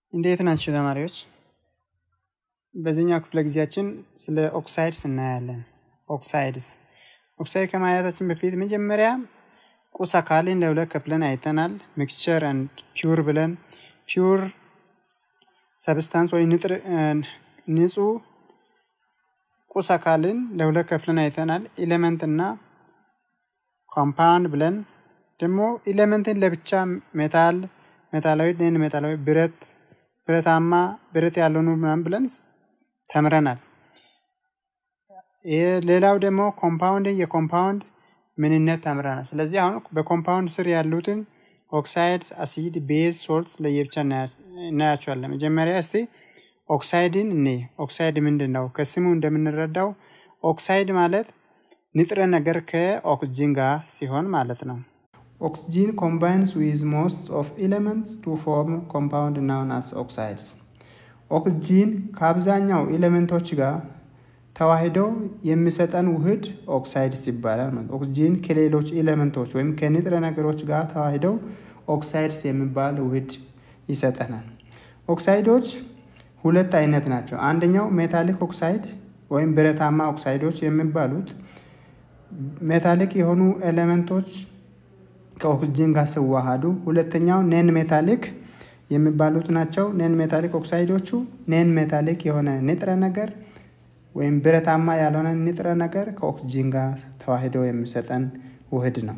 እንዴት ናችሁ ተማሪዎች? በዚህኛው ክፍለ ጊዜያችን ስለ ኦክሳይድስ እናያለን። ኦክሳይድስ ኦክሳይድ ከማየታችን በፊት መጀመሪያ ቁስ አካልን ለሁለት ከፍለን አይተናል። ሚክስቸር አንድ ፒውር ብለን ፒውር ሰብስታንስ ወይ ንጹህ ቁስ አካልን ለሁለት ከፍለን አይተናል። ኢሌመንት እና ኮምፓውንድ ብለን ደግሞ ኢሌመንትን ለብቻ ሜታል፣ ሜታላዊ፣ ነን ሜታላዊ፣ ብረት፣ ብረታማ፣ ብረት ያልሆኑ ምናምን ብለን ተምረናል። ሌላው ደግሞ ኮምፓውንድ የኮምፓውንድ ምንነት ተምረናል። ስለዚህ አሁን በኮምፓውንድ ስር ያሉትን ኦክሳይድስ፣ አሲድ፣ ቤዝ፣ ሶልትስ ለየብቻ እናያቸዋለን። መጀመሪያ እስቲ ኦክሳይድን እኔ ኦክሳይድ ምንድን ነው? ከስሙ እንደምንረዳው ኦክሳይድ ማለት ንጥረ ነገር ከኦክስጂን ጋር ሲሆን ማለት ነው። ኦክስጂን ኮምባይንስ ዊዝ ሞስት ኦፍ ኤሌመንትስ ቱ ፎርም ኮምፓውንድ ናውን አስ ኦክሳይድስ። ኦክስጂን ከአብዛኛው ኤሌመንቶች ጋር ተዋሂደው የሚሰጠን ውህድ ኦክሳይድስ ይባላል። ማለት ኦክስጂን ከሌሎች ኤሌመንቶች ወይም ከንጥረ ነገሮች ጋር ተዋሂደው ኦክሳይድስ የሚባል ውህድ ይሰጠናል። ኦክሳይዶች ሁለት አይነት ናቸው። አንደኛው ሜታሊክ ኦክሳይድ ወይም ብረታማ ኦክሳይዶች የሚባሉት ሜታሊክ የሆኑ ኤሌመንቶች ከኦክስጂን ጋር ሲዋሃዱ፣ ሁለተኛው ኔን ሜታሊክ የሚባሉት ናቸው። ኔን ሜታሊክ ኦክሳይዶቹ ኔን ሜታሊክ የሆነ ንጥረ ነገር ወይም ብረታማ ያልሆነ ንጥረ ነገር ከኦክስጂን ጋር ተዋሂዶ የሚሰጠን ውህድ ነው።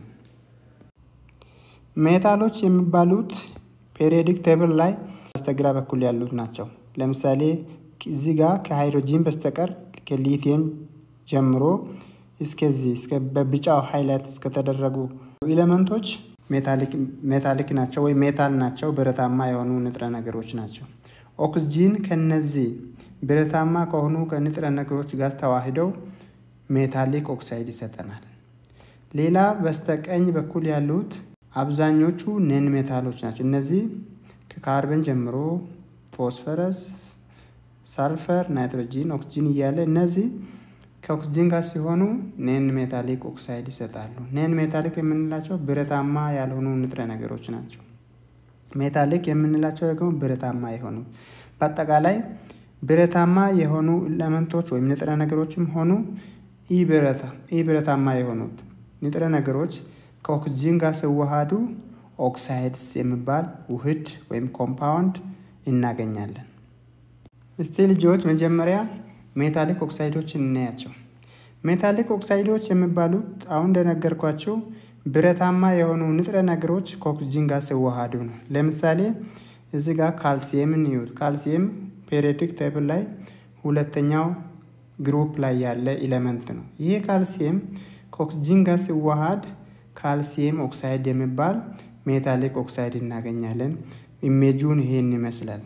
ሜታሎች የሚባሉት ፔሪዮዲክ ቴብል ላይ በስተግራ በኩል ያሉት ናቸው። ለምሳሌ እዚህ ጋር ከሃይድሮጂን በስተቀር ከሊቲየም ጀምሮ እስከዚህ እስከ በቢጫው ሃይላይት እስከተደረጉ ኤሌመንቶች ሜታሊክ ናቸው ወይም ሜታል ናቸው፣ ብረታማ የሆኑ ንጥረ ነገሮች ናቸው። ኦክስጂን ከነዚህ ብረታማ ከሆኑ ከንጥረ ነገሮች ጋር ተዋሂደው ሜታሊክ ኦክሳይድ ይሰጠናል። ሌላ በስተቀኝ በኩል ያሉት አብዛኞቹ ነን ሜታሎች ናቸው። እነዚህ ከካርበን ጀምሮ ፎስፈረስ፣ ሳልፈር፣ ናይትሮጂን፣ ኦክስጂን እያለ እነዚህ ከኦክስጂን ጋር ሲሆኑ ኔን ሜታሊክ ኦክሳይድ ይሰጣሉ። ኔን ሜታሊክ የምንላቸው ብረታማ ያልሆኑ ንጥረ ነገሮች ናቸው። ሜታሊክ የምንላቸው ደግሞ ብረታማ የሆኑ በአጠቃላይ ብረታማ የሆኑ ኤሌመንቶች ወይም ንጥረ ነገሮችም ሆኑ ኢ ብረታማ የሆኑት ንጥረ ነገሮች ከኦክስጂን ጋር ሲዋሃዱ ኦክሳይድስ የሚባል ውህድ ወይም ኮምፓውንድ እናገኛለን። እስቲ ልጆች መጀመሪያ ሜታሊክ ኦክሳይዶችን እናያቸው። ሜታሊክ ኦክሳይዶች የሚባሉት አሁን እንደነገርኳቸው ብረታማ የሆኑ ንጥረ ነገሮች ከኦክስጂን ጋር ሲዋሃዱ ነው። ለምሳሌ እዚህ ጋር ካልሲየምን ይዩት። ካልሲየም ፔሪዮዲክ ቴብል ላይ ሁለተኛው ግሩፕ ላይ ያለ ኢሌመንት ነው። ይሄ ካልሲየም ከኦክስጂን ጋር ሲዋሃድ ካልሲየም ኦክሳይድ የሚባል ሜታሊክ ኦክሳይድ እናገኛለን። ኢሜጁን ይሄን ይመስላል።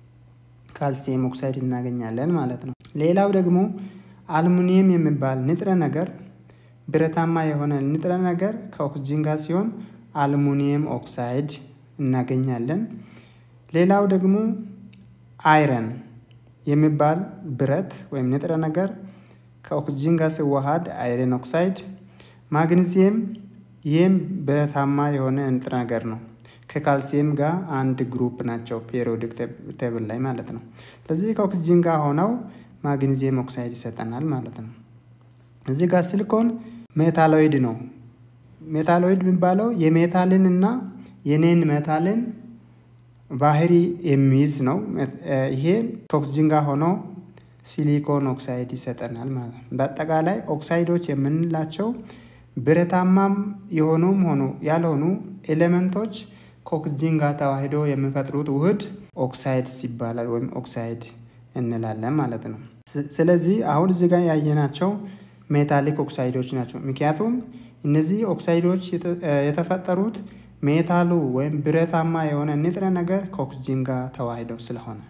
ካልሲየም ኦክሳይድ እናገኛለን ማለት ነው። ሌላው ደግሞ አልሙኒየም የሚባል ንጥረ ነገር ብረታማ የሆነ ንጥረ ነገር ከኦክስጂን ጋር ሲሆን አልሙኒየም ኦክሳይድ እናገኛለን። ሌላው ደግሞ አይረን የሚባል ብረት ወይም ንጥረ ነገር ከኦክስጂን ጋር ሲዋሃድ አይረን ኦክሳይድ። ማግኒዚየም ይህም ብረታማ የሆነ ንጥረ ነገር ነው። ከካልሲየም ጋር አንድ ግሩፕ ናቸው ፔሪዮዲክ ቴብል ላይ ማለት ነው። ስለዚህ ከኦክስጂን ጋር ሆነው ማግኒዚየም ኦክሳይድ ይሰጠናል ማለት ነው። እዚህ ጋር ሲሊኮን ሜታሎይድ ነው። ሜታሎይድ የሚባለው የሜታልን እና የኔን ሜታልን ባህሪ የሚይዝ ነው። ይሄ ከኦክስጂን ጋር ሆኖ ሲሊኮን ኦክሳይድ ይሰጠናል ማለት ነው። በአጠቃላይ ኦክሳይዶች የምንላቸው ብረታማም የሆኑም ሆኑ ያልሆኑ ኤሌመንቶች ከኦክስጂን ጋር ተዋሂዶ የሚፈጥሩት ውህድ ኦክሳይድስ ይባላል ወይም ኦክሳይድ እንላለን ማለት ነው። ስለዚህ አሁን እዚህ ጋር ያየናቸው ሜታሊክ ኦክሳይዶች ናቸው። ምክንያቱም እነዚህ ኦክሳይዶች የተፈጠሩት ሜታሉ ወይም ብረታማ የሆነ ንጥረ ነገር ከኦክስጂን ጋር ተዋሂደው ስለሆነ።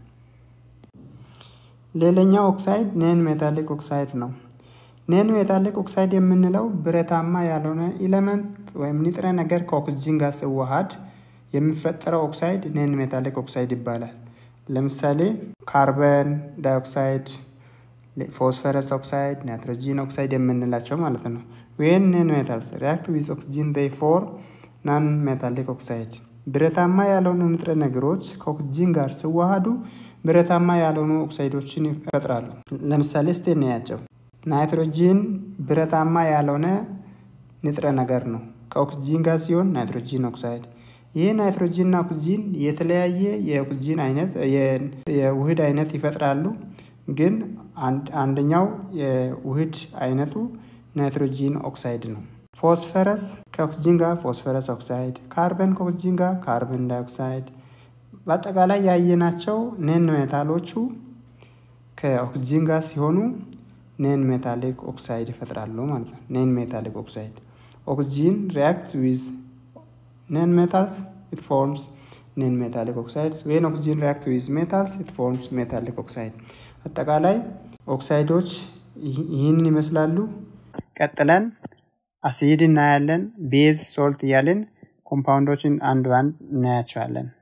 ሌላኛው ኦክሳይድ ኔን ሜታሊክ ኦክሳይድ ነው። ኔን ሜታሊክ ኦክሳይድ የምንለው ብረታማ ያልሆነ ኢሌመንት ወይም ንጥረ ነገር ከኦክስጂን ጋር ሲዋሃድ የሚፈጠረው ኦክሳይድ ኔን ሜታሊክ ኦክሳይድ ይባላል። ለምሳሌ ካርበን ዳይኦክሳይድ፣ ፎስፈረስ ኦክሳይድ፣ ናይትሮጂን ኦክሳይድ የምንላቸው ማለት ነው። ዌን ኔን ሜታልስ ሪያክት ዊዝ ኦክስጂን ዴይ ፎር ናን ሜታሊክ ኦክሳይድ ብረታማ ያልሆኑ ንጥረ ነገሮች ከኦክስጂን ጋር ሲዋሃዱ ብረታማ ያልሆኑ ኦክሳይዶችን ይፈጥራሉ። ለምሳሌ እስቲ እናያቸው። ናይትሮጂን ብረታማ ያልሆነ ንጥረ ነገር ነው። ከኦክስጂን ጋር ሲሆን ናይትሮጂን ኦክሳይድ። ይህ ናይትሮጂንና ኦክስጂን የተለያየ የኦክስጂን አይነት የውህድ አይነት ይፈጥራሉ። ግን አንደኛው የውህድ አይነቱ ናይትሮጂን ኦክሳይድ ነው። ፎስፈረስ ከኦክስጂን ጋር ፎስፈረስ ኦክሳይድ፣ ካርበን ከኦክስጂን ጋር ካርበን ዳይኦክሳይድ። በአጠቃላይ ያየናቸው ኔን ሜታሎቹ ከኦክስጂን ጋር ሲሆኑ ኔን ሜታሊክ ኦክሳይድ ይፈጥራሉ ማለት ነው። ኔን ሜታሊክ ኦክሳይድ ኦክስጂን ሪያክት ዊዝ ኔን ሜታልስ ኢት ፎርምስ ኔን ሜታሊክ ኦክሳይድስ ዌን ኦክስጂን ሪያክት ዊዝ ሜታልስ ኢት ፎርምስ ሜታሊክ ኦክሳይድ። አጠቃላይ ኦክሳይዶች ይህንን ይመስላሉ። ቀጥለን አሲድ እናያለን። ቤዝ ሶልት እያልን ኮምፓውንዶችን አንድ ባንድ እናያቸዋለን።